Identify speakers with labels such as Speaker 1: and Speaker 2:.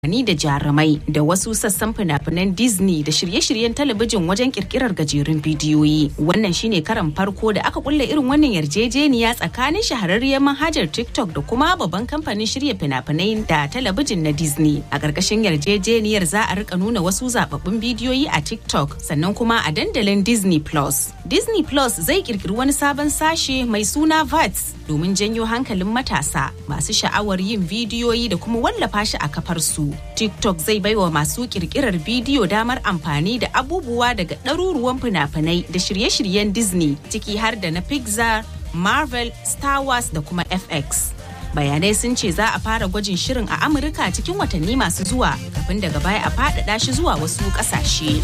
Speaker 1: amfani da jarumai da wasu sassan fina-finan Disney da shirye-shiryen talabijin wajen kirkirar gajerun bidiyoyi. Wannan shine karan farko da aka kulle irin wannan yarjejeniya tsakanin shahararriyar manhajar TikTok da kuma babban kamfanin shirya fina-finai da talabijin na Disney. A ƙarƙashin yarjejeniyar za a rika nuna wasu zababbun bidiyoyi a TikTok sannan kuma a dandalin Disney Plus. Disney Plus zai kirkiri wani sabon sashe mai suna VATS domin janyo hankalin matasa masu sha'awar yin bidiyoyi da kuma wallafa shi a kafar su. TikTok zai baiwa masu kirkirar bidiyo damar amfani da abubuwa daga ɗaruruwan fina-finai da shirye-shiryen Disney ciki har da na Pixar, Marvel, Star Wars da kuma FX. Bayanai sun ce za a fara gwajin shirin a Amurka cikin watanni masu zuwa kafin daga baya a faɗaɗa shi zuwa wasu ƙasashe.